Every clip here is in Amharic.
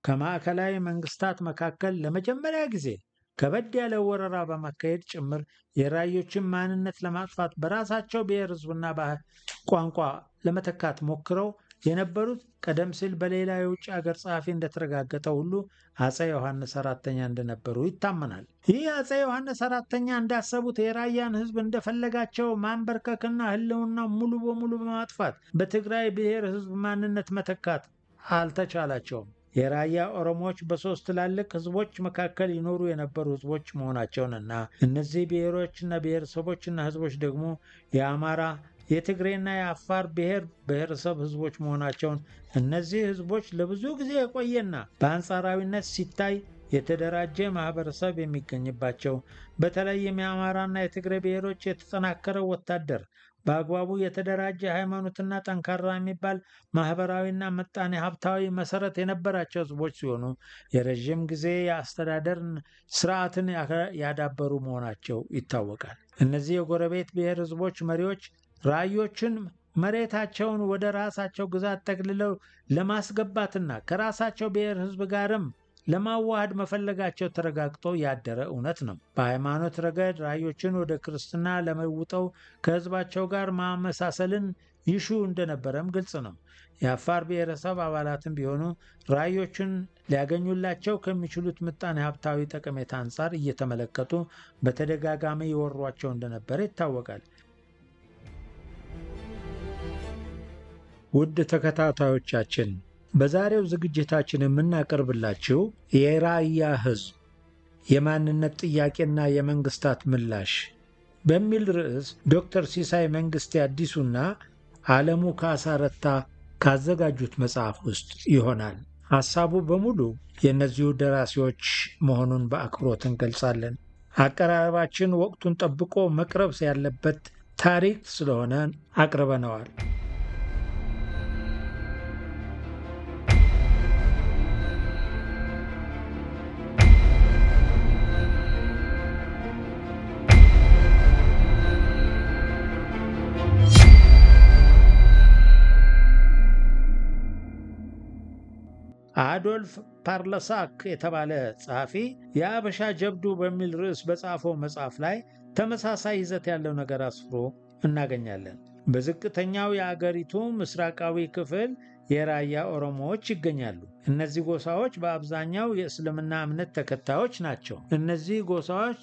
ከማዕከላዊ መንግስታት መካከል ለመጀመሪያ ጊዜ ከበድ ያለ ወረራ በማካሄድ ጭምር የራዮችን ማንነት ለማጥፋት በራሳቸው ብሔር፣ ህዝብና ባህል ቋንቋ ለመተካት ሞክረው የነበሩት ቀደም ሲል በሌላ የውጭ ሀገር ጸሐፊ እንደተረጋገጠ ሁሉ አፄ ዮሐንስ አራተኛ እንደነበሩ ይታመናል። ይህ አፄ ዮሐንስ አራተኛ እንዳሰቡት የራያን ህዝብ እንደፈለጋቸው ማንበርከክና ህልውና ሙሉ በሙሉ በማጥፋት በትግራይ ብሔር ህዝብ ማንነት መተካት አልተቻላቸውም። የራያ ኦሮሞዎች በሶስት ትላልቅ ህዝቦች መካከል ይኖሩ የነበሩ ህዝቦች መሆናቸውንና እነዚህ ብሔሮችና ብሔረሰቦችና ህዝቦች ደግሞ የአማራ የትግሬና የአፋር ብሔር ብሔረሰብ ህዝቦች መሆናቸውን እነዚህ ህዝቦች ለብዙ ጊዜ የቆየና በአንጻራዊነት ሲታይ የተደራጀ ማህበረሰብ የሚገኝባቸው በተለይም የአማራና የትግሬ ብሔሮች የተጠናከረ ወታደር በአግባቡ የተደራጀ ሃይማኖትና ጠንካራ የሚባል ማህበራዊና ምጣኔ ሀብታዊ መሰረት የነበራቸው ህዝቦች ሲሆኑ የረዥም ጊዜ የአስተዳደር ስርዓትን ያዳበሩ መሆናቸው ይታወቃል። እነዚህ የጎረቤት ብሔር ህዝቦች መሪዎች ራዮችን መሬታቸውን ወደ ራሳቸው ግዛት ጠቅልለው ለማስገባትና ከራሳቸው ብሔር ህዝብ ጋርም ለማዋሃድ መፈለጋቸው ተረጋግጦ ያደረ እውነት ነው። በሃይማኖት ረገድ ራዮችን ወደ ክርስትና ለመውጠው ከህዝባቸው ጋር ማመሳሰልን ይሹ እንደነበረም ግልጽ ነው። የአፋር ብሔረሰብ አባላትም ቢሆኑ ራዮችን ሊያገኙላቸው ከሚችሉት ምጣኔ ሀብታዊ ጠቀሜታ አንጻር እየተመለከቱ በተደጋጋሚ ይወሯቸው እንደነበረ ይታወቃል። ውድ ተከታታዮቻችን በዛሬው ዝግጅታችን የምናቀርብላችሁ የራያ ህዝብ የማንነት ጥያቄና የመንግስታት ምላሽ በሚል ርዕስ ዶክተር ሲሳይ መንግስቴ አዲሱና ዓለሙ ካሳ ረታ ካዘጋጁት መጽሐፍ ውስጥ ይሆናል። ሐሳቡ በሙሉ የእነዚሁ ደራሲዎች መሆኑን በአክብሮት እንገልጻለን። አቀራረባችን ወቅቱን ጠብቆ መቅረብ ያለበት ታሪክ ስለሆነ አቅርበነዋል። አዶልፍ ፓርለሳክ የተባለ ጸሐፊ የአበሻ ጀብዱ በሚል ርዕስ በጻፈው መጽሐፍ ላይ ተመሳሳይ ይዘት ያለው ነገር አስፍሮ እናገኛለን። በዝቅተኛው የአገሪቱ ምስራቃዊ ክፍል የራያ ኦሮሞዎች ይገኛሉ። እነዚህ ጎሳዎች በአብዛኛው የእስልምና እምነት ተከታዮች ናቸው። እነዚህ ጎሳዎች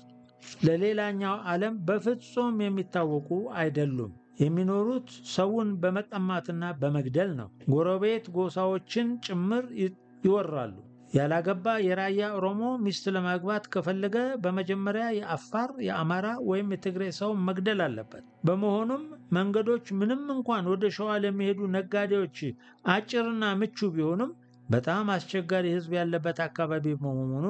ለሌላኛው ዓለም በፍጹም የሚታወቁ አይደሉም። የሚኖሩት ሰውን በመቀማትና በመግደል ነው። ጎረቤት ጎሳዎችን ጭምር ይወራሉ። ያላገባ የራያ ኦሮሞ ሚስት ለማግባት ከፈለገ በመጀመሪያ የአፋር፣ የአማራ ወይም የትግሬ ሰው መግደል አለበት። በመሆኑም መንገዶች ምንም እንኳን ወደ ሸዋ ለሚሄዱ ነጋዴዎች አጭርና ምቹ ቢሆኑም በጣም አስቸጋሪ ሕዝብ ያለበት አካባቢ በመሆኑ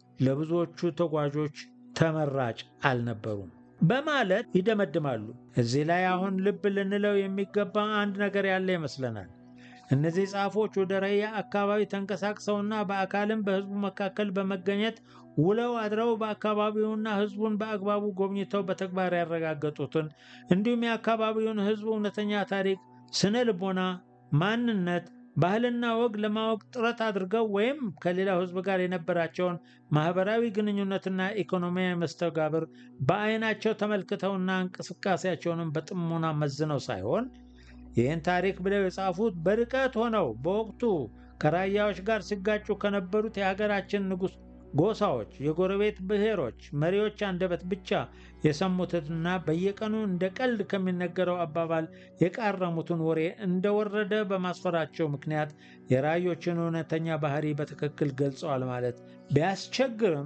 ለብዙዎቹ ተጓዦች ተመራጭ አልነበሩም በማለት ይደመድማሉ። እዚህ ላይ አሁን ልብ ልንለው የሚገባ አንድ ነገር ያለ ይመስለናል። እነዚህ ጻፎች ወደ ራያ አካባቢ ተንቀሳቅሰውና በአካልም በህዝቡ መካከል በመገኘት ውለው አድረው በአካባቢውና ህዝቡን በአግባቡ ጎብኝተው በተግባር ያረጋገጡትን እንዲሁም የአካባቢውን ህዝብ እውነተኛ ታሪክ፣ ስነ ልቦና፣ ማንነት፣ ባህልና ወግ ለማወቅ ጥረት አድርገው ወይም ከሌላው ህዝብ ጋር የነበራቸውን ማህበራዊ ግንኙነትና ኢኮኖሚያዊ መስተጋብር በአይናቸው ተመልክተውና እንቅስቃሴያቸውንም በጥሞና መዝነው ሳይሆን ይህን ታሪክ ብለው የጻፉት በርቀት ሆነው በወቅቱ ከራያዎች ጋር ሲጋጩ ከነበሩት የሀገራችን ንጉሥ ጎሳዎች፣ የጎረቤት ብሔሮች መሪዎች አንደበት ብቻ የሰሙትንና በየቀኑ እንደ ቀልድ ከሚነገረው አባባል የቃረሙትን ወሬ እንደወረደ በማስፈራቸው ምክንያት የራዮችን እውነተኛ ባህሪ በትክክል ገልጸዋል ማለት ቢያስቸግርም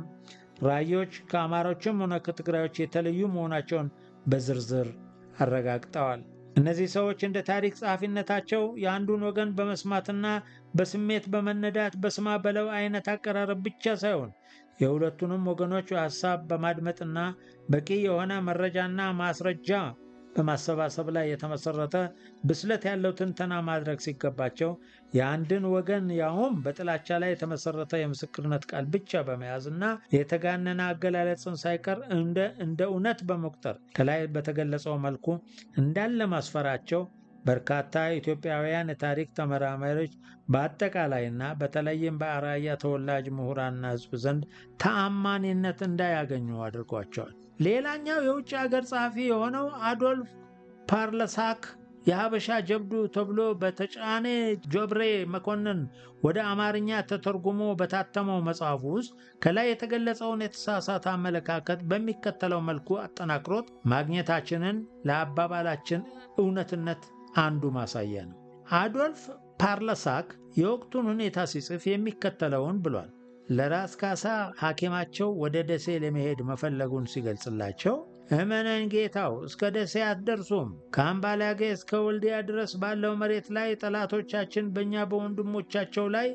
ራዮች ከአማሮችም ሆነ ከትግራዮች የተለዩ መሆናቸውን በዝርዝር አረጋግጠዋል። እነዚህ ሰዎች እንደ ታሪክ ጸሐፊነታቸው የአንዱን ወገን በመስማትና በስሜት በመነዳት በስማ በለው አይነት አቀራረብ ብቻ ሳይሆን የሁለቱንም ወገኖች ሀሳብ በማድመጥና በቂ የሆነ መረጃና ማስረጃ በማሰባሰብ ላይ የተመሰረተ ብስለት ያለው ትንተና ማድረግ ሲገባቸው የአንድን ወገን ያውም በጥላቻ ላይ የተመሰረተ የምስክርነት ቃል ብቻ በመያዝና የተጋነነ አገላለጽን ሳይቀር እንደ እንደ እውነት በመቁጠር ከላይ በተገለጸው መልኩ እንዳለ ማስፈራቸው በርካታ ኢትዮጵያውያን የታሪክ ተመራማሪዎች በአጠቃላይና በተለይም በራያ ተወላጅ ምሁራንና ሕዝብ ዘንድ ተአማኒነት እንዳያገኙ አድርጓቸዋል። ሌላኛው የውጭ ሀገር ጸሐፊ የሆነው አዶልፍ ፓርለሳክ የሀበሻ ጀብዱ ተብሎ በተጫኔ ጆብሬ መኮንን ወደ አማርኛ ተተርጉሞ በታተመው መጽሐፉ ውስጥ ከላይ የተገለጸውን የተሳሳተ አመለካከት በሚከተለው መልኩ አጠናክሮት ማግኘታችንን ለአባባላችን እውነትነት አንዱ ማሳያ ነው። አዶልፍ ፓርለሳክ የወቅቱን ሁኔታ ሲጽፍ የሚከተለውን ብሏል። ለራስ ካሳ ሐኪማቸው ወደ ደሴ ለመሄድ መፈለጉን ሲገልጽላቸው እመነን ጌታው እስከ ደሴ አትደርሱም። ከአምባላጌ እስከ ወልዲያ ድረስ ባለው መሬት ላይ ጠላቶቻችን በእኛ በወንድሞቻቸው ላይ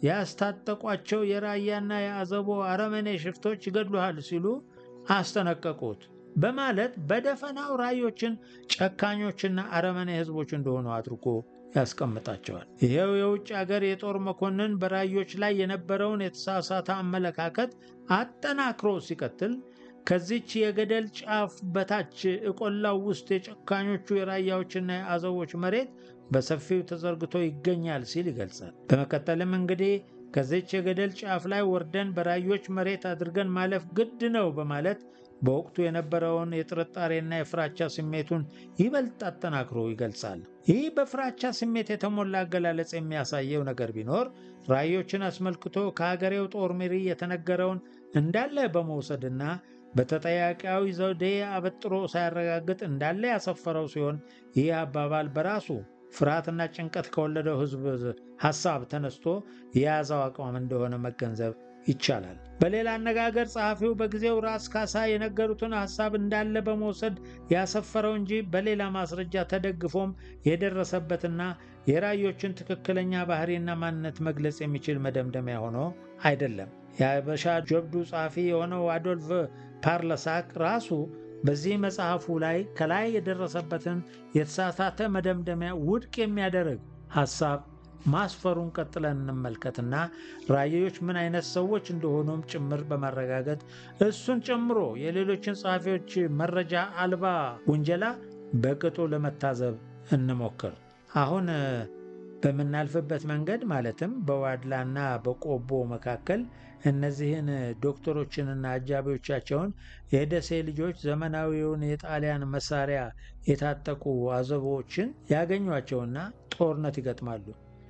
ያስታጠቋቸው የራያና የአዘቦ አረመኔ ሽፍቶች ይገድሉሃል ሲሉ አስጠነቀቁት በማለት በደፈናው ራዮችን ጨካኞችና አረመኔ ሕዝቦች እንደሆኑ አድርጎ ያስቀምጣቸዋል። ይኸው የውጭ አገር የጦር መኮንን በራዮች ላይ የነበረውን የተሳሳተ አመለካከት አጠናክሮ ሲቀጥል ከዚች የገደል ጫፍ በታች እቆላው ውስጥ የጨካኞቹ የራያዎችና የአዘቦች መሬት በሰፊው ተዘርግቶ ይገኛል ሲል ይገልጻል። በመቀጠልም እንግዲህ ከዚች የገደል ጫፍ ላይ ወርደን በራዮች መሬት አድርገን ማለፍ ግድ ነው በማለት በወቅቱ የነበረውን የጥርጣሬና የፍራቻ ስሜቱን ይበልጥ አጠናክሮ ይገልጻል። ይህ በፍራቻ ስሜት የተሞላ አገላለጽ የሚያሳየው ነገር ቢኖር ራዮችን አስመልክቶ ከሀገሬው ጦር መሪ የተነገረውን እንዳለ በመውሰድና በተጠያቂያዊ ዘዴ አበጥሮ ሳያረጋግጥ እንዳለ ያሰፈረው ሲሆን ይህ አባባል በራሱ ፍርሃትና ጭንቀት ከወለደው ሕዝብ ሐሳብ ተነስቶ የያዘው አቋም እንደሆነ መገንዘብ ይቻላል። በሌላ አነጋገር ጸሐፊው በጊዜው ራስ ካሳ የነገሩትን ሐሳብ እንዳለ በመውሰድ ያሰፈረው እንጂ በሌላ ማስረጃ ተደግፎም የደረሰበትና የራዮችን ትክክለኛ ባህሪና ማንነት መግለጽ የሚችል መደምደሚያ ሆኖ አይደለም። የሀበሻ ጀብዱ ጸሐፊ የሆነው አዶልፍ ፓርለሳክ ራሱ በዚህ መጽሐፉ ላይ ከላይ የደረሰበትን የተሳሳተ መደምደሚያ ውድቅ የሚያደርግ ሐሳብ ማስፈሩን ቀጥለን እንመልከትና ራዮች ምን አይነት ሰዎች እንደሆኑም ጭምር በማረጋገጥ እሱን ጨምሮ የሌሎችን ጸሐፊዎች መረጃ አልባ ውንጀላ በቅጡ ለመታዘብ እንሞክር። አሁን በምናልፍበት መንገድ ማለትም በዋድላና በቆቦ መካከል እነዚህን ዶክተሮችንና አጃቢዎቻቸውን የደሴ ልጆች ዘመናዊውን የጣሊያን መሳሪያ የታጠቁ አዘቦችን ያገኟቸውና ጦርነት ይገጥማሉ።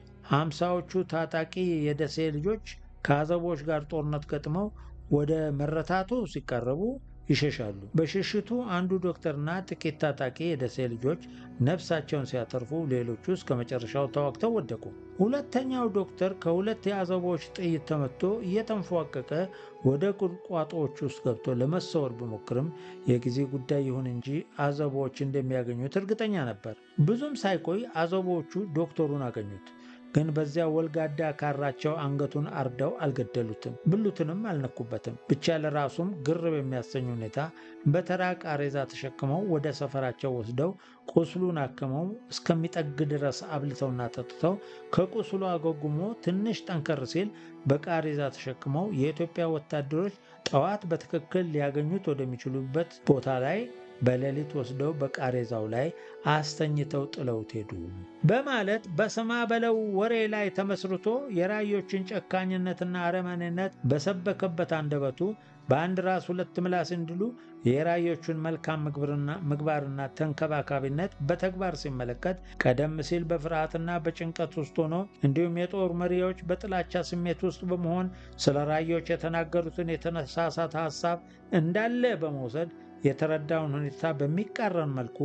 ሀምሳዎቹ ታጣቂ የደሴ ልጆች ከአዘቦች ጋር ጦርነት ገጥመው ወደ መረታቱ ሲቃረቡ ይሸሻሉ። በሽሽቱ አንዱ ዶክተርና ጥቂት ታጣቂ የደሴ ልጆች ነፍሳቸውን ሲያተርፉ፣ ሌሎቹ እስከ መጨረሻው ተዋግተው ወደቁ። ሁለተኛው ዶክተር ከሁለት የአዘቦች ጥይት ተመቶ እየተንፏቀቀ ወደ ቁጥቋጦዎች ውስጥ ገብቶ ለመሰወር ቢሞክርም የጊዜ ጉዳይ ይሁን እንጂ አዘቦዎች እንደሚያገኙት እርግጠኛ ነበር። ብዙም ሳይቆይ አዘቦቹ ዶክተሩን አገኙት። ግን በዚያ ወልጋዳ ካራቸው አንገቱን አርደው አልገደሉትም፣ ብሉትንም አልነኩበትም። ብቻ ለራሱም ግር በሚያሰኝ ሁኔታ በተራ ቃሬዛ ተሸክመው ወደ ሰፈራቸው ወስደው ቁስሉን አክመው እስከሚጠግ ድረስ አብልተውና ጠጥተው ከቁስሉ አገጉሞ ትንሽ ጠንከር ሲል በቃሬዛ ተሸክመው የኢትዮጵያ ወታደሮች ጠዋት በትክክል ሊያገኙት ወደሚችሉበት ቦታ ላይ በሌሊት ወስደው በቃሬዛው ላይ አስተኝተው ጥለውት ሄዱ በማለት በስማ በለው ወሬ ላይ ተመስርቶ የራዮችን ጨካኝነትና አረመኔነት በሰበከበት አንደበቱ በአንድ ራስ ሁለት ምላስ እንዲሉ የራዮቹን መልካም ምግባርና ተንከባካቢነት በተግባር ሲመለከት ቀደም ሲል በፍርሃትና በጭንቀት ውስጥ ሆኖ እንዲሁም የጦር መሪዎች በጥላቻ ስሜት ውስጥ በመሆን ስለ ራዮች የተናገሩትን የተነሳሳተ ሀሳብ እንዳለ በመውሰድ የተረዳውን ሁኔታ በሚቃረን መልኩ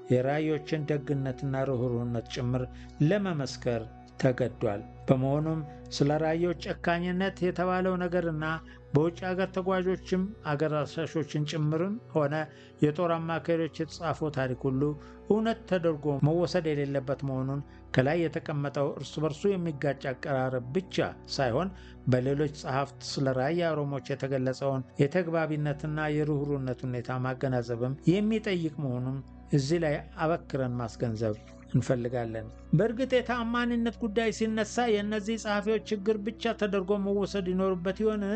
የራዮችን ደግነትና ርኅሩህነት ጭምር ለመመስከር ተገዷል። በመሆኑም ስለ ራዮች ጨካኝነት የተባለው ነገርና በውጭ አገር ተጓዦችም አገር አሳሾችን ጭምርም ሆነ የጦር አማካሪዎች የተጻፈው ታሪክ ሁሉ እውነት ተደርጎ መወሰድ የሌለበት መሆኑን ከላይ የተቀመጠው እርስ በርሱ የሚጋጭ አቀራረብ ብቻ ሳይሆን በሌሎች ጸሐፍት ስለ ራያ ኦሮሞዎች የተገለጸውን የተግባቢነትና የርኅሩህነት ሁኔታ ማገናዘብም የሚጠይቅ መሆኑን እዚህ ላይ አበክረን ማስገንዘብ እንፈልጋለን። በእርግጥ የተአማኒነት ጉዳይ ሲነሳ የእነዚህ ጸሐፊዎች ችግር ብቻ ተደርጎ መወሰድ ይኖርበት ይሆን?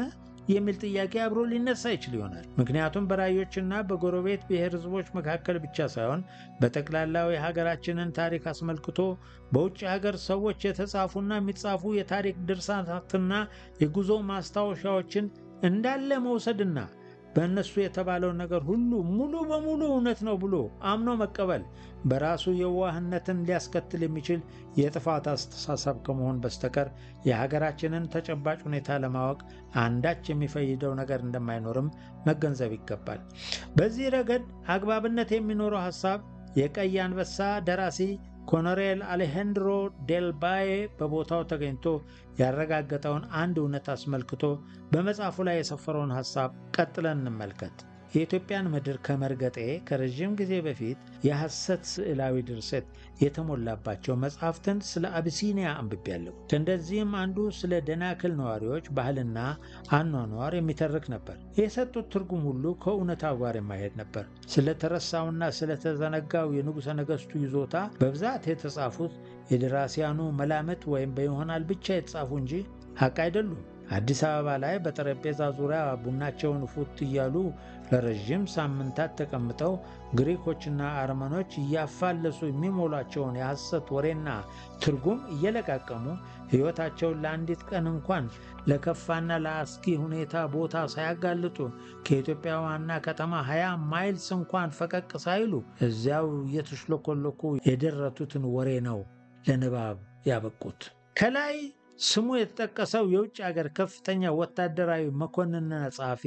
የሚል ጥያቄ አብሮ ሊነሳ ይችል ይሆናል። ምክንያቱም በራዮችና በጎረቤት ብሔር ህዝቦች መካከል ብቻ ሳይሆን በጠቅላላው የሀገራችንን ታሪክ አስመልክቶ በውጭ ሀገር ሰዎች የተጻፉና የሚጻፉ የታሪክ ድርሳናትና የጉዞ ማስታወሻዎችን እንዳለ መውሰድና በእነሱ የተባለው ነገር ሁሉ ሙሉ በሙሉ እውነት ነው ብሎ አምኖ መቀበል በራሱ የዋህነትን ሊያስከትል የሚችል የጥፋት አስተሳሰብ ከመሆን በስተቀር የሀገራችንን ተጨባጭ ሁኔታ ለማወቅ አንዳች የሚፈይደው ነገር እንደማይኖርም መገንዘብ ይገባል። በዚህ ረገድ አግባብነት የሚኖረው ሐሳብ የቀይ አንበሳ ደራሲ ኮሎኔል አሌሃንድሮ ዴልባዬ በቦታው ተገኝቶ ያረጋገጠውን አንድ እውነት አስመልክቶ በመጽሐፉ ላይ የሰፈረውን ሐሳብ ቀጥለን እንመልከት። የኢትዮጵያን ምድር ከመርገጤ ከረዥም ጊዜ በፊት የሐሰት ስዕላዊ ድርሰት የተሞላባቸው መጽሐፍትን ስለ አቢሲኒያ አንብቤያለሁ። ከእንደዚህም አንዱ ስለ ደናክል ነዋሪዎች ባህልና አኗኗር የሚተርክ ነበር። የሰጡት ትርጉም ሁሉ ከእውነታው ጋር የማይሄድ ነበር። ስለተረሳውና ስለተዘነጋው የንጉሠ ነገሥቱ ይዞታ በብዛት የተጻፉት የደራሲያኑ መላምት ወይም በይሆናል ብቻ የተጻፉ እንጂ ሐቅ አይደሉም። አዲስ አበባ ላይ በጠረጴዛ ዙሪያ ቡናቸውን ፉት እያሉ ለረዥም ሳምንታት ተቀምጠው ግሪኮችና አርመኖች እያፋለሱ የሚሞሏቸውን የሐሰት ወሬና ትርጉም እየለቃቀሙ ሕይወታቸውን ለአንዲት ቀን እንኳን ለከፋና ለአስጊ ሁኔታ ቦታ ሳያጋልጡ ከኢትዮጵያ ዋና ከተማ 20 ማይልስ እንኳን ፈቀቅ ሳይሉ እዚያው እየተሽለኮለኩ የደረቱትን ወሬ ነው ለንባብ ያበቁት። ከላይ ስሙ የተጠቀሰው የውጭ ሀገር ከፍተኛ ወታደራዊ መኮንንና ጸሐፊ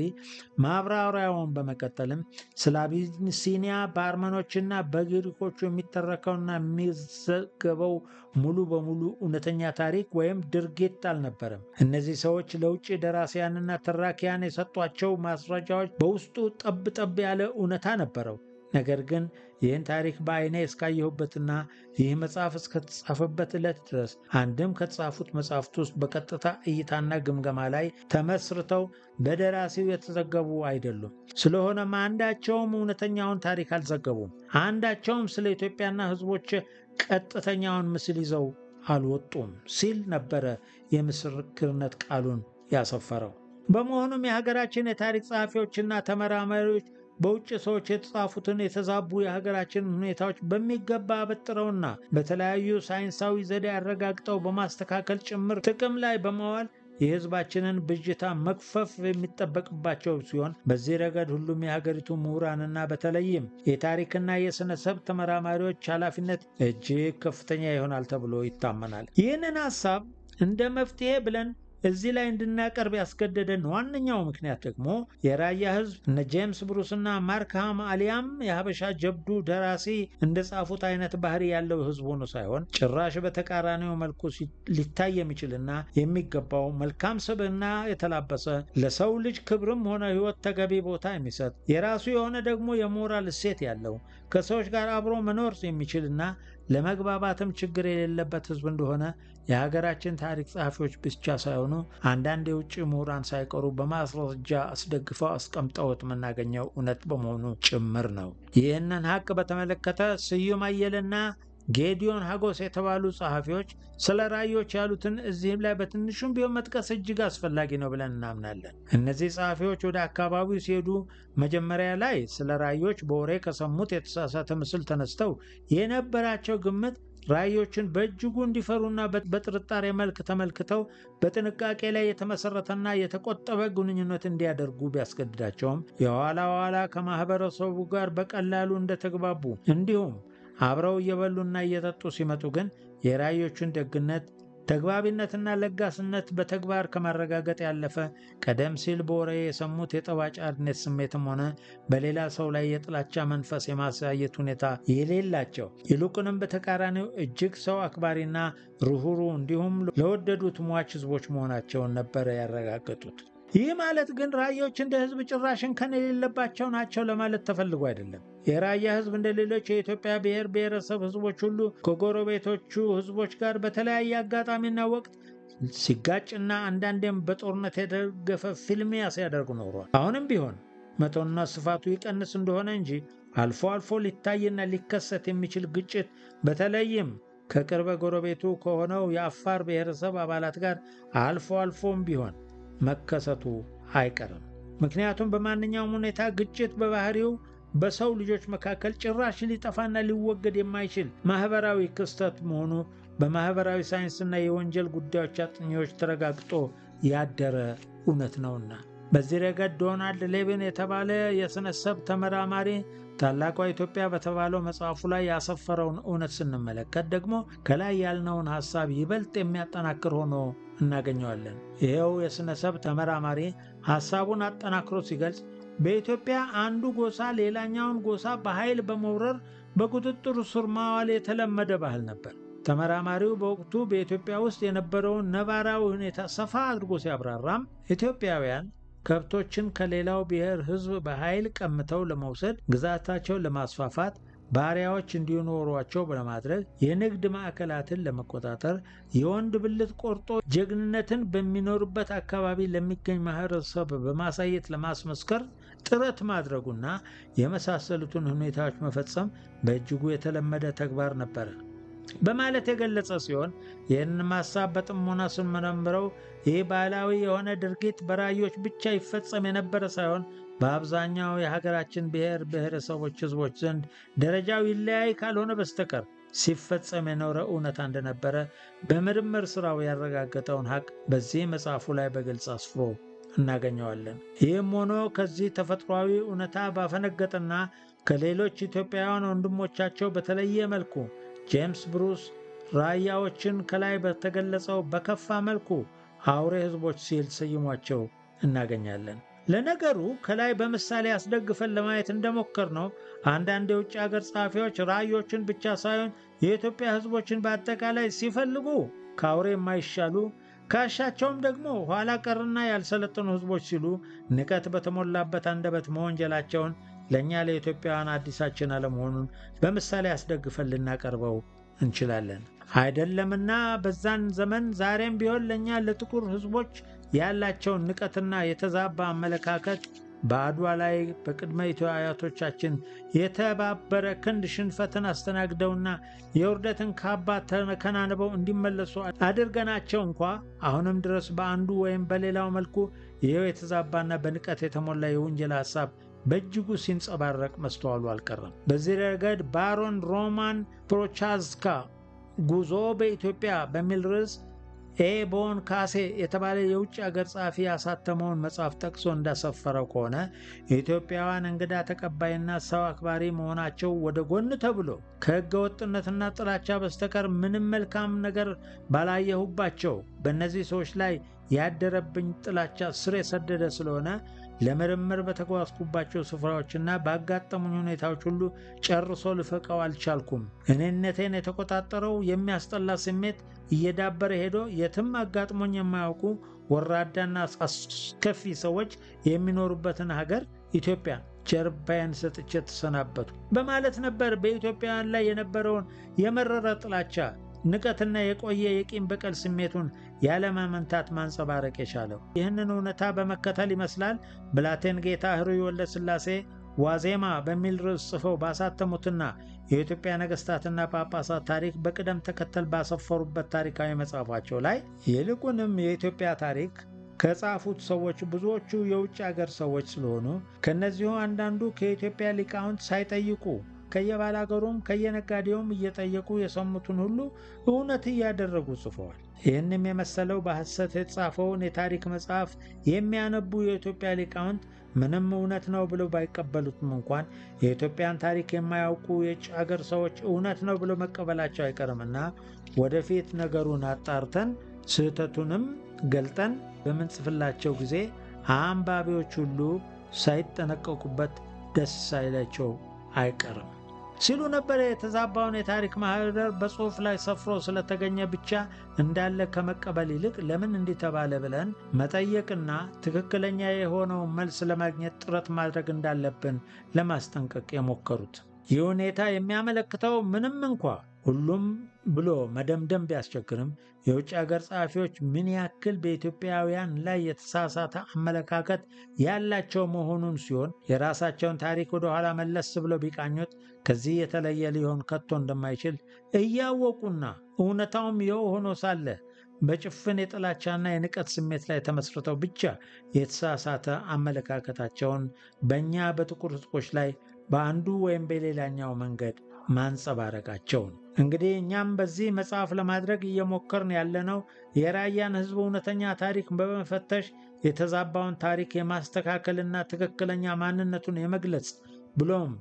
ማብራሪያውን በመቀጠልም ስለ አቢሲኒያ በአርመኖችና በግሪኮቹ የሚተረከውና የሚዘገበው ሙሉ በሙሉ እውነተኛ ታሪክ ወይም ድርጊት አልነበረም። እነዚህ ሰዎች ለውጭ ደራሲያንና ተራኪያን የሰጧቸው ማስረጃዎች በውስጡ ጠብ ጠብ ያለ እውነታ ነበረው። ነገር ግን ይህን ታሪክ በዓይኔ እስካየሁበትና ይህ መጽሐፍ እስከተጻፈበት ዕለት ድረስ አንድም ከተጻፉት መጽሐፍት ውስጥ በቀጥታ እይታና ግምገማ ላይ ተመስርተው በደራሲው የተዘገቡ አይደሉም። ስለሆነም አንዳቸውም እውነተኛውን ታሪክ አልዘገቡም። አንዳቸውም ስለ ኢትዮጵያና ሕዝቦች ቀጥተኛውን ምስል ይዘው አልወጡም ሲል ነበረ የምስክርነት ቃሉን ያሰፈረው። በመሆኑም የሀገራችን የታሪክ ጸሐፊዎችና ተመራማሪዎች በውጭ ሰዎች የተጻፉትን የተዛቡ የሀገራችንን ሁኔታዎች በሚገባ አበጥረውና በተለያዩ ሳይንሳዊ ዘዴ አረጋግጠው በማስተካከል ጭምር ጥቅም ላይ በማዋል የሕዝባችንን ብዥታ መክፈፍ የሚጠበቅባቸው ሲሆን በዚህ ረገድ ሁሉም የሀገሪቱ ምሁራንና በተለይም የታሪክና የሥነ ሰብ ተመራማሪዎች ኃላፊነት እጅግ ከፍተኛ ይሆናል ተብሎ ይታመናል። ይህንን ሐሳብ እንደ መፍትሔ ብለን እዚህ ላይ እንድናቀርብ ያስገደደን ዋነኛው ምክንያት ደግሞ የራያ ሕዝብ እነ ጄምስ ብሩስና ማርክሃም አሊያም የሀበሻ ጀብዱ ደራሲ እንደጻፉት አይነት ባህሪ ያለው ሕዝብ ሆኖ ሳይሆን ጭራሽ በተቃራኒው መልኩ ሊታይ የሚችልና የሚገባው መልካም ስብዕና የተላበሰ ለሰው ልጅ ክብርም ሆነ ሕይወት ተገቢ ቦታ የሚሰጥ የራሱ የሆነ ደግሞ የሞራል እሴት ያለው ከሰዎች ጋር አብሮ መኖር የሚችልና ለመግባባትም ችግር የሌለበት ሕዝብ እንደሆነ የሀገራችን ታሪክ ጸሐፊዎች ብቻ ሳይሆኑ አንዳንድ የውጭ ምሁራን ሳይቀሩ በማስረጃ አስደግፈው አስቀምጠውት የምናገኘው እውነት በመሆኑ ጭምር ነው። ይህንን ሀቅ በተመለከተ ስዩም አየለና ጌዲዮን ሀጎስ የተባሉ ጸሐፊዎች ስለ ራዮች ያሉትን እዚህም ላይ በትንሹም ቢሆን መጥቀስ እጅግ አስፈላጊ ነው ብለን እናምናለን። እነዚህ ጸሐፊዎች ወደ አካባቢው ሲሄዱ መጀመሪያ ላይ ስለ ራዮች በወሬ ከሰሙት የተሳሳተ ምስል ተነስተው የነበራቸው ግምት ራዮችን በእጅጉ እንዲፈሩና በጥርጣሬ መልክ ተመልክተው በጥንቃቄ ላይ የተመሰረተና የተቆጠበ ግንኙነት እንዲያደርጉ ቢያስገድዳቸውም የኋላ ኋላ ከማኅበረሰቡ ጋር በቀላሉ እንደተግባቡ እንዲሁም አብረው እየበሉና እየጠጡ ሲመጡ ግን የራዮቹን ደግነት ተግባቢነትና ለጋስነት በተግባር ከማረጋገጥ ያለፈ ቀደም ሲል በወሬ የሰሙት የጠባጫሪነት ስሜትም ሆነ በሌላ ሰው ላይ የጥላቻ መንፈስ የማሳየት ሁኔታ የሌላቸው ይልቁንም በተቃራኒው እጅግ ሰው አክባሪና ርኅሩ እንዲሁም ለወደዱት ሟች ሕዝቦች መሆናቸውን ነበረ ያረጋገጡት። ይህ ማለት ግን ራዮች እንደ ሕዝብ ጭራሽ እንከን የሌለባቸው ናቸው ለማለት ተፈልጎ አይደለም። የራያ ሕዝብ እንደ ሌሎች የኢትዮጵያ ብሔር ብሔረሰብ ሕዝቦች ሁሉ ከጎረቤቶቹ ሕዝቦች ጋር በተለያየ አጋጣሚና ወቅት ሲጋጭና አንዳንዴም በጦርነት የደገፈ ፊልሚያ ሲያደርጉ ኖሯል። አሁንም ቢሆን መጠኑና ስፋቱ ይቀንስ እንደሆነ እንጂ አልፎ አልፎ ሊታይና ሊከሰት የሚችል ግጭት በተለይም ከቅርበ ጎረቤቱ ከሆነው የአፋር ብሔረሰብ አባላት ጋር አልፎ አልፎም ቢሆን መከሰቱ አይቀርም። ምክንያቱም በማንኛውም ሁኔታ ግጭት በባህሪው በሰው ልጆች መካከል ጭራሽ ሊጠፋና ሊወገድ የማይችል ማህበራዊ ክስተት መሆኑ በማህበራዊ ሳይንስና የወንጀል ጉዳዮች አጥኚዎች ተረጋግጦ ያደረ እውነት ነውና። በዚህ ረገድ ዶናልድ ሌቪን የተባለ የስነሰብ ተመራማሪ ታላቋ ኢትዮጵያ በተባለው መጽሐፉ ላይ ያሰፈረውን እውነት ስንመለከት ደግሞ ከላይ ያልነውን ሐሳብ ይበልጥ የሚያጠናክር ሆኖ እናገኘዋለን። ይኸው የስነሰብ ተመራማሪ ሐሳቡን አጠናክሮ ሲገልጽ በኢትዮጵያ አንዱ ጎሳ ሌላኛውን ጎሳ በኃይል በመውረር በቁጥጥሩ ስር ማዋል የተለመደ ባህል ነበር። ተመራማሪው በወቅቱ በኢትዮጵያ ውስጥ የነበረውን ነባራዊ ሁኔታ ሰፋ አድርጎ ሲያብራራም ኢትዮጵያውያን ከብቶችን ከሌላው ብሔር ሕዝብ በኃይል ቀምተው ለመውሰድ ግዛታቸውን ለማስፋፋት ባሪያዎች እንዲኖሯቸው ለማድረግ የንግድ ማዕከላትን ለመቆጣጠር የወንድ ብልት ቆርጦ ጀግንነትን በሚኖርበት አካባቢ ለሚገኝ ማህበረሰብ በማሳየት ለማስመስከር ጥረት ማድረጉና የመሳሰሉትን ሁኔታዎች መፈጸም በእጅጉ የተለመደ ተግባር ነበረ በማለት የገለጸ ሲሆን ይህንን ሀሳብ በጥሞና ስንመረምረው ይህ ባህላዊ የሆነ ድርጊት በራዮች ብቻ ይፈጸም የነበረ ሳይሆን በአብዛኛው የሀገራችን ብሔር ብሔረሰቦች ህዝቦች ዘንድ ደረጃው ይለያይ ካልሆነ በስተቀር ሲፈጸም የኖረ እውነታ እንደነበረ በምርምር ስራው ያረጋገጠውን ሀቅ በዚህ መጽሐፉ ላይ በግልጽ አስፍሮ እናገኘዋለን። ይህም ሆኖ ከዚህ ተፈጥሯዊ እውነታ ባፈነገጠና ከሌሎች ኢትዮጵያውያን ወንድሞቻቸው በተለየ መልኩ ጄምስ ብሩስ ራያዎችን ከላይ በተገለጸው በከፋ መልኩ አውሬ ህዝቦች ሲል ሰይሟቸው እናገኛለን። ለነገሩ ከላይ በምሳሌ አስደግፈን ለማየት እንደሞከር ነው አንዳንድ የውጭ ሀገር ጸሐፊዎች ራዮችን ብቻ ሳይሆን የኢትዮጵያ ህዝቦችን በአጠቃላይ ሲፈልጉ ከአውሬ የማይሻሉ ካሻቸውም ደግሞ ኋላ ቀርና ያልሰለጠኑ ህዝቦች ሲሉ ንቀት በተሞላበት አንደበት መወንጀላቸውን ለእኛ ለኢትዮጵያውያን አዲሳችን አለመሆኑን በምሳሌ አስደግፈን ልናቀርበው እንችላለን። አይደለምና በዛን ዘመን ዛሬም ቢሆን ለእኛ ለጥቁር ህዝቦች ያላቸውን ንቀትና የተዛባ አመለካከት በአድዋ ላይ በቅድመ አያቶቻችን የተባበረ ክንድ ሽንፈትን አስተናግደውና የውርደትን ካባ ተከናንበው እንዲመለሱ አድርገናቸው እንኳ አሁንም ድረስ በአንዱ ወይም በሌላው መልኩ ይኸው የተዛባና በንቀት የተሞላ የውንጀላ ሐሳብ በእጅጉ ሲንጸባረቅ መስተዋሉ አልቀረም። በዚህ ረገድ ባሮን ሮማን ፕሮቻዝካ ጉዞ በኢትዮጵያ በሚል ርዕስ ኤ ቦን ካሴ የተባለ የውጭ አገር ጸሐፊ ያሳተመውን መጽሐፍ ጠቅሶ እንዳሰፈረው ከሆነ የኢትዮጵያውያን እንግዳ ተቀባይና ሰው አክባሪ መሆናቸው ወደ ጎን ተብሎ ከሕገ ወጥነትና ጥላቻ በስተቀር ምንም መልካም ነገር ባላየሁባቸው በእነዚህ ሰዎች ላይ ያደረብኝ ጥላቻ ስር የሰደደ ስለሆነ ለምርምር በተጓዝኩባቸው ስፍራዎችና ባጋጠሙኝ ሁኔታዎች ሁሉ ጨርሶ ልፈቀው አልቻልኩም። እኔነቴን የተቆጣጠረው የሚያስጠላ ስሜት እየዳበረ ሄዶ የትም አጋጥሞኝ የማያውቁ ወራዳና አስከፊ ሰዎች የሚኖሩበትን ሀገር ኢትዮጵያ ጀርባዬን ሰጥቼ ተሰናበቱ በማለት ነበር በኢትዮጵያውያን ላይ የነበረውን የመረረ ጥላቻ ንቀትና የቆየ የቂም በቀል ስሜቱን ያለማመንታት ማንጸባረቅ የቻለው። ይህንን እውነታ በመከተል ይመስላል ብላቴን ጌታ ሕሩይ ወልደ ሥላሴ ዋዜማ በሚል ርዕስ ጽፈው ባሳተሙትና የኢትዮጵያ ነገሥታትና ጳጳሳት ታሪክ በቅደም ተከተል ባሰፈሩበት ታሪካዊ መጽሐፋቸው ላይ ይልቁንም የኢትዮጵያ ታሪክ ከጻፉት ሰዎች ብዙዎቹ የውጭ አገር ሰዎች ስለሆኑ ከእነዚሁ አንዳንዱ ከኢትዮጵያ ሊቃውንት ሳይጠይቁ ከየባላገሩም ከየነጋዴውም እየጠየቁ የሰሙትን ሁሉ እውነት እያደረጉ ጽፈዋል። ይህንም የመሰለው በሐሰት የተጻፈውን የታሪክ መጽሐፍ የሚያነቡ የኢትዮጵያ ሊቃውንት ምንም እውነት ነው ብለው ባይቀበሉትም እንኳን የኢትዮጵያን ታሪክ የማያውቁ የውጭ አገር ሰዎች እውነት ነው ብለው መቀበላቸው አይቀርምና ወደፊት ነገሩን አጣርተን ስህተቱንም ገልጠን በምንጽፍላቸው ጊዜ አንባቢዎች ሁሉ ሳይጠነቀቁበት ደስ ሳይላቸው አይቀርም ሲሉ ነበር። የተዛባውን የታሪክ ማህደር በጽሑፍ ላይ ሰፍሮ ስለተገኘ ብቻ እንዳለ ከመቀበል ይልቅ ለምን እንዲህ ተባለ ብለን መጠየቅና ትክክለኛ የሆነውን መልስ ለማግኘት ጥረት ማድረግ እንዳለብን ለማስጠንቀቅ የሞከሩት። ይህ ሁኔታ የሚያመለክተው ምንም እንኳ ሁሉም ብሎ መደምደም ቢያስቸግርም የውጭ ሀገር ጸሐፊዎች ምን ያክል በኢትዮጵያውያን ላይ የተሳሳተ አመለካከት ያላቸው መሆኑን ሲሆን የራሳቸውን ታሪክ ወደ ኋላ መለስ ብለው ቢቃኙት ከዚህ የተለየ ሊሆን ከቶ እንደማይችል እያወቁና እውነታውም ይኸው ሆኖ ሳለ በጭፍን የጥላቻና የንቀት ስሜት ላይ ተመስርተው ብቻ የተሳሳተ አመለካከታቸውን በእኛ በጥቁር ሕዝቦች ላይ በአንዱ ወይም በሌላኛው መንገድ ማንጸባረቃቸው ነው። እንግዲህ እኛም በዚህ መጽሐፍ ለማድረግ እየሞከርን ያለነው የራያን ሕዝብ እውነተኛ ታሪክ በመፈተሽ የተዛባውን ታሪክ የማስተካከልና ትክክለኛ ማንነቱን የመግለጽ ብሎም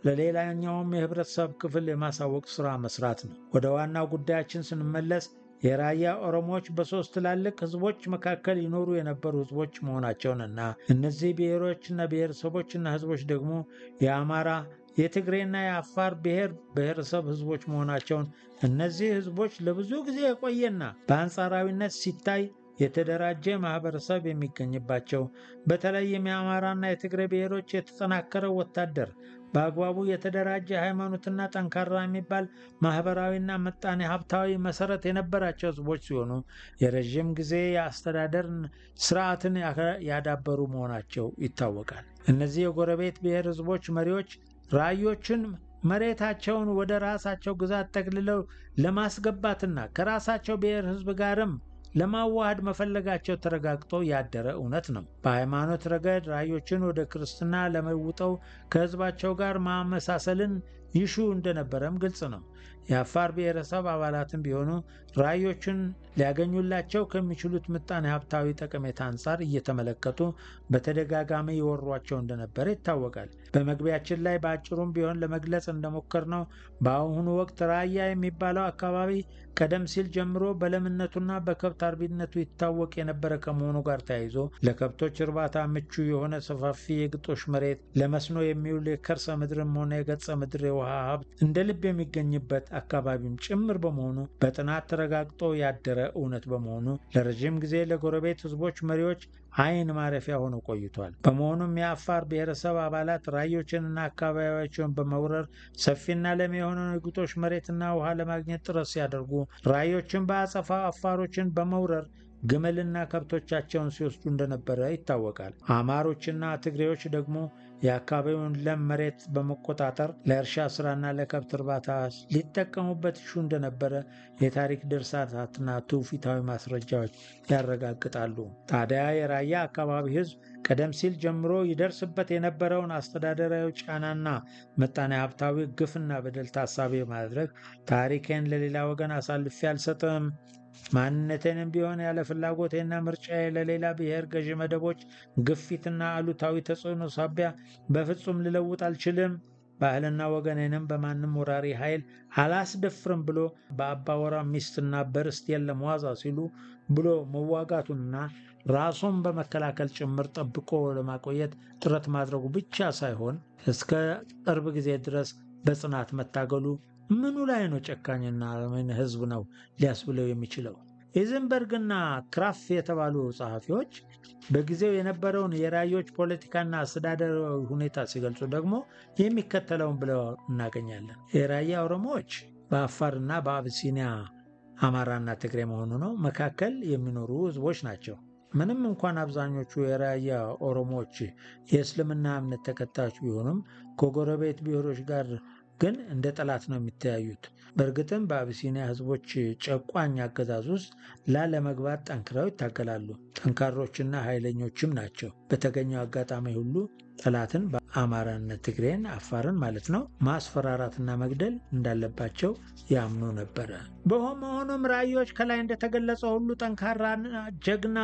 ለሌላኛውም የህብረተሰብ ክፍል የማሳወቅ ሥራ መስራት ነው። ወደ ዋናው ጉዳያችን ስንመለስ የራያ ኦሮሞዎች በሦስት ትላልቅ ህዝቦች መካከል ይኖሩ የነበሩ ህዝቦች መሆናቸውንና እነዚህ ብሔሮችና ብሔረሰቦችና ህዝቦች ደግሞ የአማራ የትግሬና የአፋር ብሔር ብሔረሰብ ህዝቦች መሆናቸውን እነዚህ ህዝቦች ለብዙ ጊዜ የቆየና በአንጻራዊነት ሲታይ የተደራጀ ማህበረሰብ የሚገኝባቸው በተለይም የአማራና የትግሬ ብሔሮች የተጠናከረ ወታደር በአግባቡ የተደራጀ ሃይማኖትና ጠንካራ የሚባል ማህበራዊና ምጣኔ ሀብታዊ መሰረት የነበራቸው ህዝቦች ሲሆኑ የረዥም ጊዜ የአስተዳደር ስርዓትን ያዳበሩ መሆናቸው ይታወቃል። እነዚህ የጎረቤት ብሔር ህዝቦች መሪዎች ራዮችን መሬታቸውን ወደ ራሳቸው ግዛት ጠቅልለው ለማስገባትና ከራሳቸው ብሔር ህዝብ ጋርም ለማዋሃድ መፈለጋቸው ተረጋግጦ ያደረ እውነት ነው። በሃይማኖት ረገድ ራዮችን ወደ ክርስትና ለመውጠው ከህዝባቸው ጋር ማመሳሰልን ይሹ እንደነበረም ግልጽ ነው። የአፋር ብሔረሰብ አባላትም ቢሆኑ ራዮችን ሊያገኙላቸው ከሚችሉት ምጣኔ ሀብታዊ ጠቀሜታ አንጻር እየተመለከቱ በተደጋጋሚ ይወሯቸው እንደነበረ ይታወቃል። በመግቢያችን ላይ በአጭሩም ቢሆን ለመግለጽ እንደሞከርነው በአሁኑ ወቅት ራያ የሚባለው አካባቢ ቀደም ሲል ጀምሮ በለምነቱና በከብት አርቢነቱ ይታወቅ የነበረ ከመሆኑ ጋር ተያይዞ ለከብቶች እርባታ ምቹ የሆነ ሰፋፊ የግጦሽ መሬት፣ ለመስኖ የሚውል የከርሰ ምድርም ሆነ የገጸ ምድር የውሃ ሀብት እንደ ልብ የሚገኝበት አካባቢም ጭምር በመሆኑ በጥናት ተረጋግጦ ያደረ እውነት በመሆኑ ለረዥም ጊዜ ለጎረቤት ህዝቦች መሪዎች አይን ማረፊያ ሆኖ ቆይቷል። በመሆኑም የአፋር ብሔረሰብ አባላት ራዮችንና አካባቢያቸውን በመውረር ሰፊና ለም የሆነውን የግጦሽ መሬትና ውሃ ለማግኘት ጥረት ሲያደርጉ፣ ራዮችን በአጸፋ አፋሮችን በመውረር ግመልና ከብቶቻቸውን ሲወስዱ እንደነበረ ይታወቃል። አማሮችና ትግሬዎች ደግሞ የአካባቢውን ለም መሬት በመቆጣጠር ለእርሻ ስራና ለከብት እርባታ ሊጠቀሙበት ይሹ እንደነበረ የታሪክ ድርሳታትና ትውፊታዊ ማስረጃዎች ያረጋግጣሉ። ታዲያ የራያ አካባቢ ህዝብ ቀደም ሲል ጀምሮ ይደርስበት የነበረውን አስተዳደራዊ ጫናና ምጣኔ ሀብታዊ ግፍና በደል ታሳቢ ማድረግ ታሪኬን ለሌላ ወገን አሳልፌ አልሰጥም ማንነቴንም ቢሆን ያለ ፍላጎቴና ምርጫዬ ለሌላ ብሔር ገዢ መደቦች ግፊትና አሉታዊ ተጽዕኖ ሳቢያ በፍጹም ልለውጥ አልችልም። ባህልና ወገኔንም በማንም ወራሪ ኃይል አላስደፍርም ብሎ በአባወራ ሚስትና በርስት የለም ዋዛ ሲሉ ብሎ መዋጋቱንና ራሱን በመከላከል ጭምር ጠብቆ ለማቆየት ጥረት ማድረጉ ብቻ ሳይሆን እስከ ቅርብ ጊዜ ድረስ በጽናት መታገሉ ምኑ ላይ ነው ጨካኝና ምን ህዝብ ነው ሊያስብለው የሚችለው? ኢዝንበርግና ክራፍ የተባሉ ጸሐፊዎች በጊዜው የነበረውን የራዮች ፖለቲካና አስተዳደራዊ ሁኔታ ሲገልጹ ደግሞ የሚከተለውን ብለው እናገኛለን። የራያ ኦሮሞዎች በአፋርና በአብሲኒያ አማራና ትግሬ መሆኑ ነው መካከል የሚኖሩ ህዝቦች ናቸው። ምንም እንኳን አብዛኞቹ የራያ ኦሮሞዎች የእስልምና እምነት ተከታዮች ቢሆኑም ከጎረቤት ብሔሮች ጋር ግን እንደ ጠላት ነው የሚተያዩት። በእርግጥም በአቢሲኒያ ህዝቦች ጨቋኝ አገዛዝ ውስጥ ላለመግባት ጠንክረው ይታገላሉ። ጠንካሮችና ኃይለኞችም ናቸው። በተገኘው አጋጣሚ ሁሉ ጠላትን በአማራነት ትግሬን፣ አፋርን ማለት ነው ማስፈራራትና መግደል እንዳለባቸው ያምኑ ነበረ። በመሆኑም ራዮች ከላይ እንደተገለጸ ሁሉ ጠንካራና ጀግና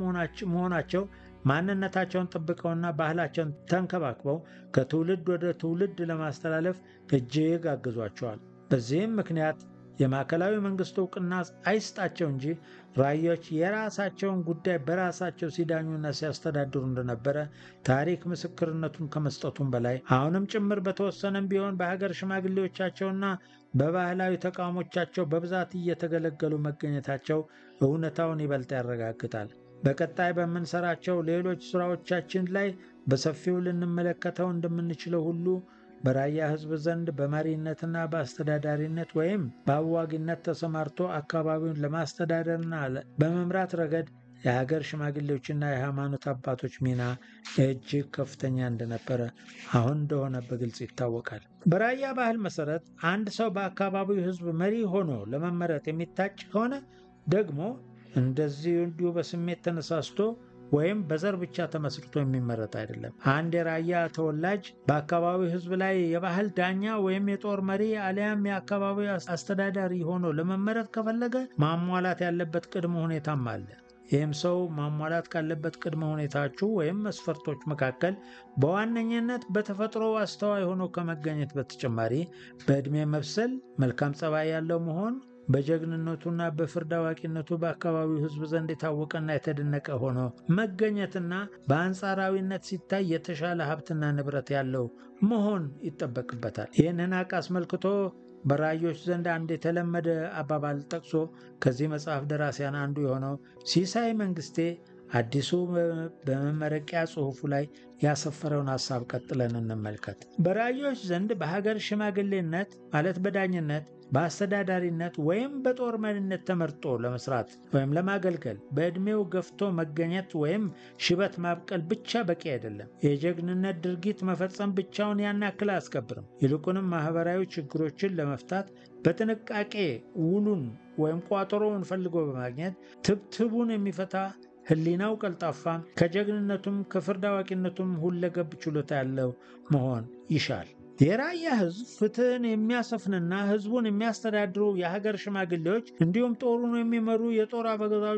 መሆናቸው ማንነታቸውን ጠብቀውና ባህላቸውን ተንከባክበው ከትውልድ ወደ ትውልድ ለማስተላለፍ እጅግ አግዟቸዋል። በዚህም ምክንያት የማዕከላዊ መንግስት እውቅና አይስጣቸው እንጂ ራዮች የራሳቸውን ጉዳይ በራሳቸው ሲዳኙና ሲያስተዳድሩ እንደነበረ ታሪክ ምስክርነቱን ከመስጠቱም በላይ አሁንም ጭምር በተወሰነም ቢሆን በሀገር ሽማግሌዎቻቸውና በባህላዊ ተቋሞቻቸው በብዛት እየተገለገሉ መገኘታቸው እውነታውን ይበልጥ ያረጋግጣል። በቀጣይ በምንሰራቸው ሌሎች ስራዎቻችን ላይ በሰፊው ልንመለከተው እንደምንችለው ሁሉ በራያ ህዝብ ዘንድ በመሪነትና በአስተዳዳሪነት ወይም በአዋጊነት ተሰማርቶ አካባቢውን ለማስተዳደርና በመምራት ረገድ የሀገር ሽማግሌዎችና የሃይማኖት አባቶች ሚና እጅግ ከፍተኛ እንደነበረ አሁን እንደሆነ በግልጽ ይታወቃል። በራያ ባህል መሰረት አንድ ሰው በአካባቢው ህዝብ መሪ ሆኖ ለመመረጥ የሚታጭ ከሆነ ደግሞ እንደዚህ እንዲሁ በስሜት ተነሳስቶ ወይም በዘር ብቻ ተመስርቶ የሚመረጥ አይደለም። አንድ የራያ ተወላጅ በአካባቢው ሕዝብ ላይ የባህል ዳኛ ወይም የጦር መሪ አሊያም የአካባቢው አስተዳዳሪ ሆኖ ለመመረጥ ከፈለገ ማሟላት ያለበት ቅድመ ሁኔታም አለ። ይህም ሰው ማሟላት ካለበት ቅድመ ሁኔታዎቹ ወይም መስፈርቶች መካከል በዋነኝነት በተፈጥሮ አስተዋይ ሆኖ ከመገኘት በተጨማሪ በዕድሜ መብሰል፣ መልካም ጸባይ ያለው መሆን በጀግንነቱና በፍርድ አዋቂነቱ በአካባቢው ሕዝብ ዘንድ የታወቀና የተደነቀ ሆኖ መገኘትና በአንጻራዊነት ሲታይ የተሻለ ሀብትና ንብረት ያለው መሆን ይጠበቅበታል። ይህንን ሀቅ አስመልክቶ በራዮች ዘንድ አንድ የተለመደ አባባል ጠቅሶ ከዚህ መጽሐፍ ደራሲያን አንዱ የሆነው ሲሳይ መንግስቴ አዲሱ በመመረቂያ ጽሑፉ ላይ ያሰፈረውን ሐሳብ ቀጥለን እንመልከት። በራዮች ዘንድ በሀገር ሽማግሌነት ማለት በዳኝነት በአስተዳዳሪነት ወይም በጦር መሪነት ተመርጦ ለመስራት ወይም ለማገልገል በዕድሜው ገፍቶ መገኘት ወይም ሽበት ማብቀል ብቻ በቂ አይደለም። የጀግንነት ድርጊት መፈጸም ብቻውን ያን ያክል አያስከብርም። ይልቁንም ማህበራዊ ችግሮችን ለመፍታት በጥንቃቄ ውሉን ወይም ቋጠሮውን ፈልጎ በማግኘት ትብትቡን የሚፈታ ሕሊናው ቀልጣፋ ከጀግንነቱም ከፍርድ አዋቂነቱም ሁለገብ ችሎታ ያለው መሆን ይሻል። የራያ ሕዝብ ፍትህን የሚያሰፍንና ሕዝቡን የሚያስተዳድሩ የሀገር ሽማግሌዎች እንዲሁም ጦሩን የሚመሩ የጦር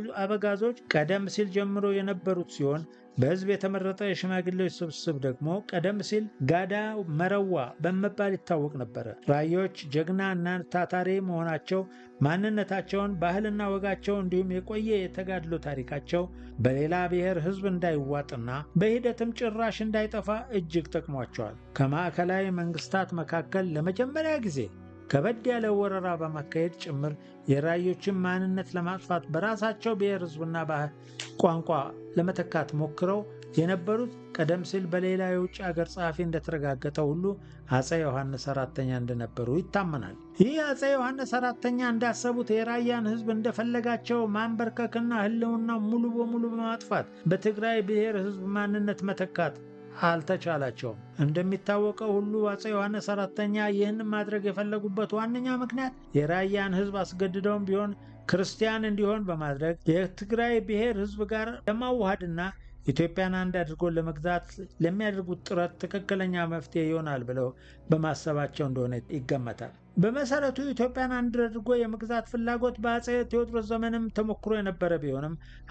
አበጋዞች ቀደም ሲል ጀምሮ የነበሩት ሲሆን በሕዝብ የተመረጠ የሽማግሌዎች ስብስብ ደግሞ ቀደም ሲል ጋዳ መረዋ በመባል ይታወቅ ነበረ። ራዮች ጀግና እና ታታሪ መሆናቸው ማንነታቸውን፣ ባህልና ወጋቸው እንዲሁም የቆየ የተጋድሎ ታሪካቸው በሌላ ብሔር ሕዝብ እንዳይዋጥና በሂደትም ጭራሽ እንዳይጠፋ እጅግ ጠቅሟቸዋል። ከማዕከላዊ መንግስታት መካከል ለመጀመሪያ ጊዜ ከበድ ያለ ወረራ በማካሄድ ጭምር የራዮችን ማንነት ለማጥፋት በራሳቸው ብሔር ሕዝብና ባህል ቋንቋ ለመተካት ሞክረው የነበሩት ቀደም ሲል በሌላ የውጭ ሀገር ጸሐፊ እንደተረጋገጠ ሁሉ አፄ ዮሐንስ አራተኛ እንደነበሩ ይታመናል። ይህ አፄ ዮሐንስ አራተኛ እንዳሰቡት የራያን ሕዝብ እንደፈለጋቸው ማንበርከክና ህልውና ሙሉ በሙሉ በማጥፋት በትግራይ ብሔር ሕዝብ ማንነት መተካት አልተቻላቸውም። እንደሚታወቀው ሁሉ አፄ ዮሐንስ አራተኛ ይህን ማድረግ የፈለጉበት ዋነኛ ምክንያት የራያን ሕዝብ አስገድደውም ቢሆን ክርስቲያን እንዲሆን በማድረግ የትግራይ ብሔር ሕዝብ ጋር ለማዋሃድና ኢትዮጵያን አንድ አድርጎ ለመግዛት ለሚያደርጉት ጥረት ትክክለኛ መፍትሄ ይሆናል ብለው በማሰባቸው እንደሆነ ይገመታል። በመሰረቱ ኢትዮጵያን አንድ አድርጎ የመግዛት ፍላጎት በአፄ ቴዎድሮስ ዘመንም ተሞክሮ የነበረ ቢሆንም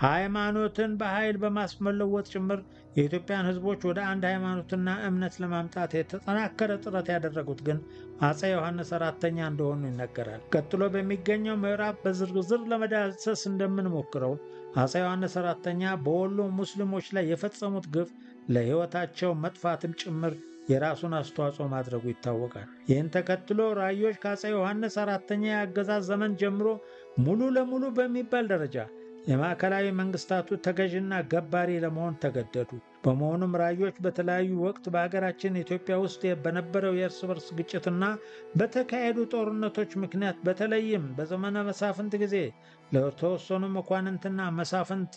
ሃይማኖትን በኃይል በማስመለወጥ ጭምር የኢትዮጵያን ሕዝቦች ወደ አንድ ሃይማኖትና እምነት ለማምጣት የተጠናከረ ጥረት ያደረጉት ግን አፄ ዮሐንስ አራተኛ እንደሆኑ ይነገራል። ቀጥሎ በሚገኘው ምዕራፍ በዝርዝር ለመዳሰስ እንደምንሞክረው አፄ ዮሐንስ አራተኛ በወሎ ሙስሊሞች ላይ የፈጸሙት ግፍ ለሕይወታቸው መጥፋትም ጭምር የራሱን አስተዋጽኦ ማድረጉ ይታወቃል። ይህን ተከትሎ ራዮች ከአፄ ዮሐንስ አራተኛ የአገዛዝ ዘመን ጀምሮ ሙሉ ለሙሉ በሚባል ደረጃ የማዕከላዊ መንግስታቱ ተገዥና ገባሪ ለመሆን ተገደዱ። በመሆኑም ራዮች በተለያዩ ወቅት በሀገራችን ኢትዮጵያ ውስጥ በነበረው የእርስ በርስ ግጭትና በተካሄዱ ጦርነቶች ምክንያት በተለይም በዘመነ መሳፍንት ጊዜ ለተወሰኑ መኳንንትና መሳፍንት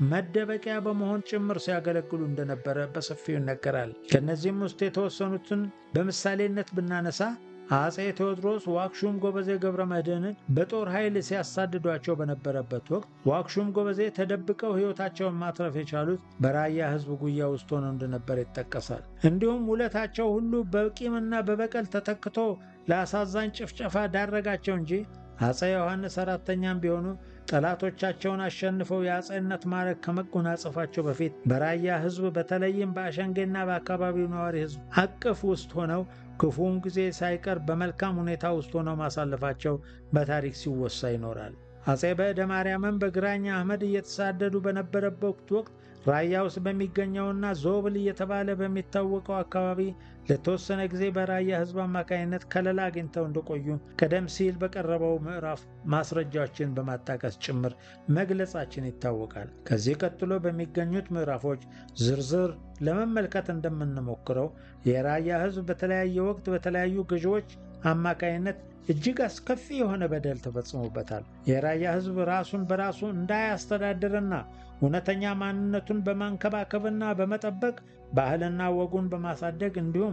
መደበቂያ በመሆን ጭምር ሲያገለግሉ እንደነበረ በሰፊው ይነገራል። ከእነዚህም ውስጥ የተወሰኑትን በምሳሌነት ብናነሳ አፄ ቴዎድሮስ ዋክሹም ጎበዜ ገብረ መድኅንን በጦር ኃይል ሲያሳድዷቸው በነበረበት ወቅት ዋክሹም ጎበዜ ተደብቀው ሕይወታቸውን ማትረፍ የቻሉት በራያ ሕዝብ ጉያ ውስጥ ሆነው እንደነበር ይጠቀሳል። እንዲሁም ውለታቸው ሁሉ በቂምና በበቀል ተተክቶ ለአሳዛኝ ጭፍጨፋ ዳረጋቸው እንጂ አፄ ዮሐንስ አራተኛም ቢሆኑ ጠላቶቻቸውን አሸንፈው የአፄነት ማዕረግ ከመጎናጸፋቸው በፊት በራያ ሕዝብ በተለይም በአሸንጌና በአካባቢው ነዋሪ ሕዝብ አቅፍ ውስጥ ሆነው ክፉውን ጊዜ ሳይቀር በመልካም ሁኔታ ውስጥ ሆነው ማሳለፋቸው በታሪክ ሲወሳ ይኖራል። አፄ በዕደ ማርያምም በግራኝ አህመድ እየተሳደዱ በነበረበት ወቅት ራያ ውስጥ በሚገኘውና ዞብል እየተባለ በሚታወቀው አካባቢ ለተወሰነ ጊዜ በራያ ሕዝብ አማካኝነት ከለላ አግኝተው እንደቆዩ ቀደም ሲል በቀረበው ምዕራፍ ማስረጃዎችን በማጣቀስ ጭምር መግለጻችን ይታወቃል። ከዚህ ቀጥሎ በሚገኙት ምዕራፎች ዝርዝር ለመመልከት እንደምንሞክረው የራያ ሕዝብ በተለያየ ወቅት በተለያዩ ገዢዎች አማካይነት እጅግ አስከፊ የሆነ በደል ተፈጽሞበታል። የራያ ሕዝብ ራሱን በራሱ እንዳያስተዳድርና እውነተኛ ማንነቱን በማንከባከብና በመጠበቅ ባህልና ወጉን በማሳደግ እንዲሁም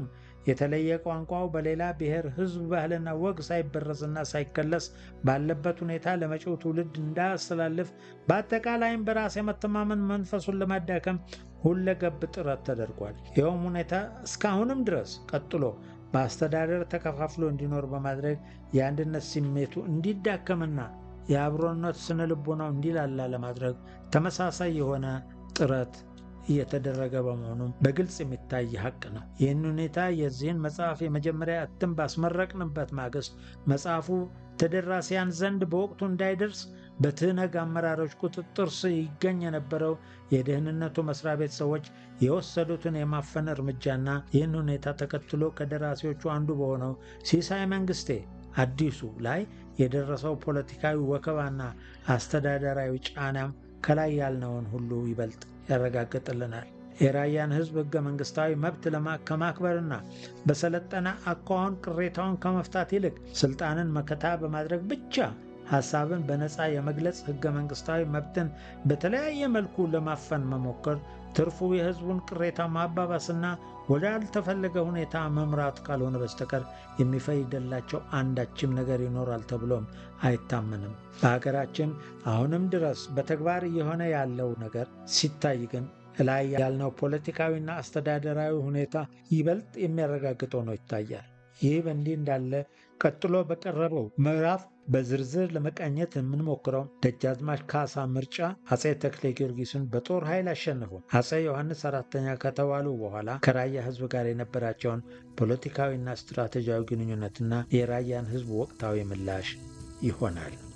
የተለየ ቋንቋው በሌላ ብሔር ሕዝብ ባህልና ወግ ሳይበረዝና ሳይከለስ ባለበት ሁኔታ ለመጪው ትውልድ እንዳያስተላልፍ በአጠቃላይም በራስ የመተማመን መንፈሱን ለማዳከም ሁለገብ ጥረት ተደርጓል። ይኸውም ሁኔታ እስካሁንም ድረስ ቀጥሎ በአስተዳደር ተከፋፍሎ እንዲኖር በማድረግ የአንድነት ስሜቱ እንዲዳከምና የአብሮነት ስነ ልቦናው እንዲላላ ለማድረግ ተመሳሳይ የሆነ ጥረት እየተደረገ በመሆኑም በግልጽ የሚታይ ሀቅ ነው። ይህን ሁኔታ የዚህን መጽሐፍ የመጀመሪያ እትም ባስመረቅንበት ማግስት መጽሐፉ ተደራሲያን ዘንድ በወቅቱ እንዳይደርስ በትህነግ አመራሮች ቁጥጥር ስር ይገኝ የነበረው የደህንነቱ መስሪያ ቤት ሰዎች የወሰዱትን የማፈን እርምጃና ይህን ሁኔታ ተከትሎ ከደራሲዎቹ አንዱ በሆነው ሲሳይ መንግስቴ አዲሱ ላይ የደረሰው ፖለቲካዊ ወከባና አስተዳደራዊ ጫናም ከላይ ያልነውን ሁሉ ይበልጥ ያረጋግጥልናል። የራያን ሕዝብ ሕገ መንግሥታዊ መብት ከማክበርና በሰለጠነ አኳኋን ቅሬታውን ከመፍታት ይልቅ ስልጣንን መከታ በማድረግ ብቻ ሐሳብን በነፃ የመግለጽ ሕገ መንግሥታዊ መብትን በተለያየ መልኩ ለማፈን መሞከር ትርፉ የሕዝቡን ቅሬታ ማባባስና ወዳልተፈለገ ሁኔታ መምራት ካልሆነ በስተቀር የሚፈይደላቸው አንዳችም ነገር ይኖራል ተብሎም አይታመንም። በሀገራችን አሁንም ድረስ በተግባር እየሆነ ያለው ነገር ሲታይ ግን ላይ ያልነው ፖለቲካዊና አስተዳደራዊ ሁኔታ ይበልጥ የሚያረጋግጥ ሆኖ ይታያል። ይህ በእንዲህ እንዳለ ቀጥሎ በቀረበው ምዕራፍ በዝርዝር ለመቃኘት የምንሞክረው ደጃዝማች ካሳ ምርጫ አጼ ተክሌ ጊዮርጊስን በጦር ኃይል አሸንፎ አጼ ዮሐንስ አራተኛ ከተባሉ በኋላ ከራያ ሕዝብ ጋር የነበራቸውን ፖለቲካዊና ስትራቴጂያዊ ግንኙነትና የራያን ሕዝብ ወቅታዊ ምላሽ ይሆናል።